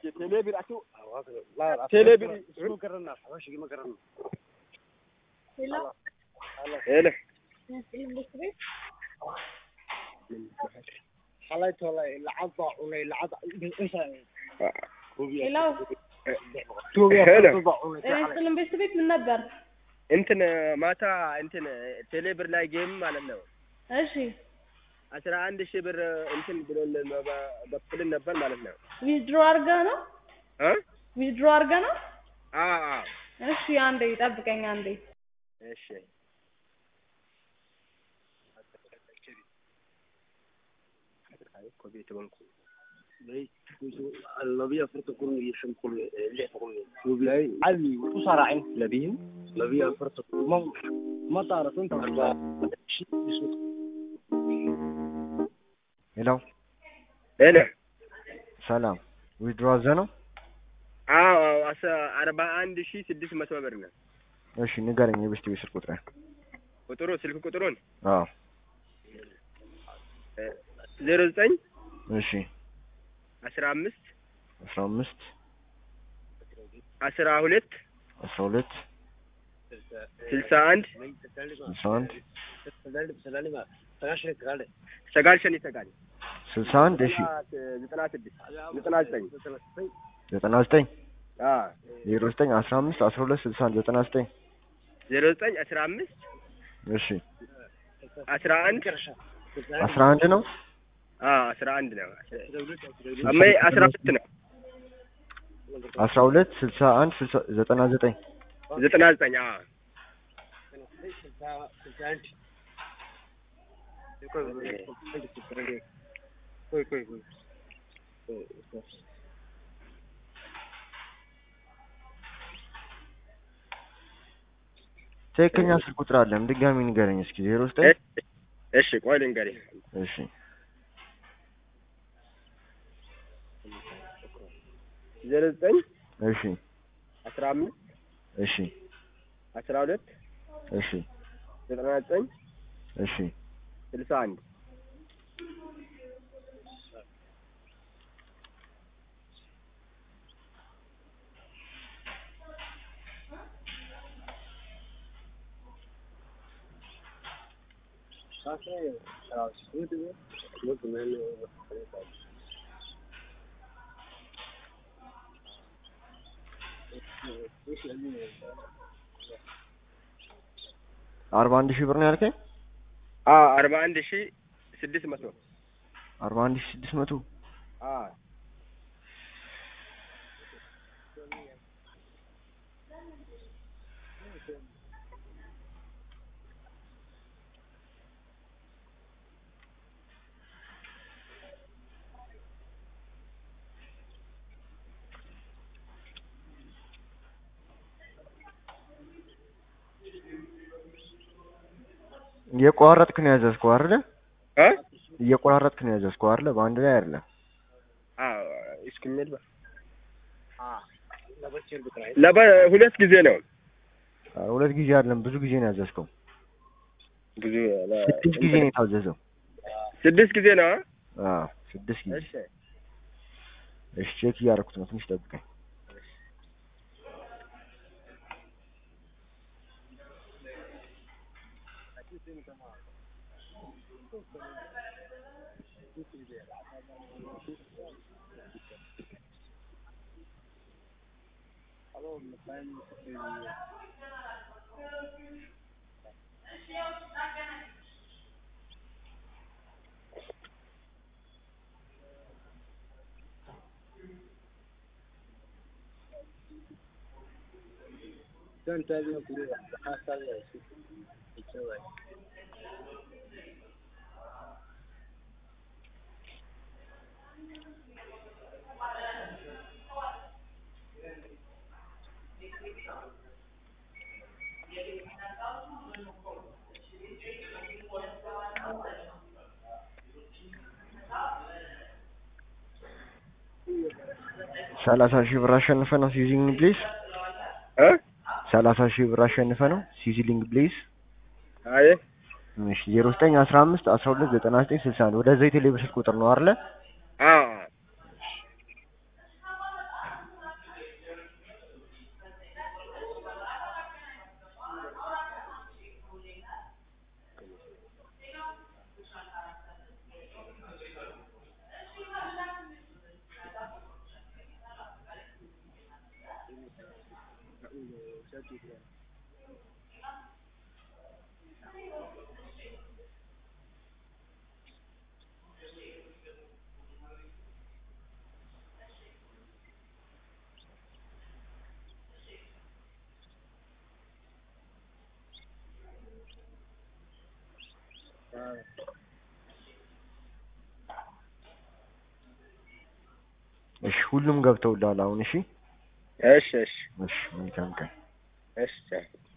ቴሌብር አቱ ቴሌብር ሄሎ ሄሎ ስልም ቤት ቤት ምን ነበር? እንትን ማታ እንትን ቴሌብር ላይ ጌም ማለት ነው እሺ አስራ አንድ ሺህ ብር እንትን ብሎልን በኩልን ነበር ማለት ነው ዊዝድሮ አድርገህ ነው? እ ዊዝድሮ አድርገህ ነው? አ አ እሺ አንዴ ጠብቀኝ አንዴ። እሺ labiyo afartan kun iyo shan kun lix kun cadi u saaraacin labiyo labiyo afartan kun ma ma taarasan ሄሎ ሄሎ ሰላም ዊድሮ አዘ ነው? አዎ አዎ አስራ አርባ አንድ ሺህ ስድስት መቶ ብር ነው እሺ ንገረኝ የቤስት ቤት ስልክ ቁጥር ቁጥሩ ስልክ ቁጥሩን አዎ ዜሮ ዘጠኝ እሺ አስራ አምስት አስራ አምስት አስራ ሁለት አስራ ሁለት ስልሳ አንድ ስልሳ አንድ ሰጋል ሸኒ ሰጋል ስልሳ አንድ እሺ ዘጠና ስድስት ዘጠና ዘጠኝ ዘጠና ዘጠኝ አ ዜሮ ዘጠኝ አስራ አምስት አስራ ሁለት ስልሳ አንድ ዘጠና ዘጠኝ ዜሮ ዘጠኝ አስራ አምስት እሺ አስራ አንድ አስራ አንድ ነው አ አስራ አንድ ነው አመይ አስራ ሁለት ነው አስራ ሁለት ስልሳ አንድ ስልሳ ዘጠና ዘጠኝ ዘጠና ዘጠኝ አ ትክክለኛ ስልክ ቁጥር አለም ድጋሚ ንገረኝ እስኪ ዜሮ ዘጠኝ እሺ ቆይ ልንገርህ እሺ ዜሮ ዘጠኝ እሺ አስራ አምስት እሺ አስራ ሁለት እሺ ዘጠና ዘጠኝ እሺ ስልሳ አንድ አርባ አንድ ሺህ ብር ነው ያልከኝ አ አርባ አንድ ሺህ ስድስት መቶ አርባ አንድ ሺህ ስድስት መቶ አ እየቆራረጥክ ነው ያዘዝከው አይደለ? እ እየቆራረጥክ ነው ያዘዝከው አይደለ? በአንድ ላይ አይደለም። አ እስክሜል ለበ ሁለት ጊዜ ነው አ፣ ሁለት ጊዜ አይደለም ብዙ ጊዜ ነው ያዘዝከው። ብዙ ስድስት ጊዜ ነው የታዘዘው። ስድስት ጊዜ ነው አ? አዎ ስድስት ጊዜ። እሺ እሺ ቼክ እያደረኩት ነው፣ ትንሽ ጠብቀኝ። ሰላሳ ሺህ ብር አሸንፈ ነው ሲዚሊንግ ፕሌስ እ ሰላሳ ሺህ ብር አሸንፈ ነው ሲዚሊንግ ፕሌስ አይ እሺ ዜሮ ዘጠኝ አስራ አምስት አስራ ሁለት ዘጠና ዘጠኝ ስልሳ አንድ ወደ ዘይት የሌበር ስልክ ቁጥር ነው አይደለ? አ እሺ ሁሉም ገብተውልሃል አሁን እሺ እሺ እሺ እሺ መልካም ቀን እሺ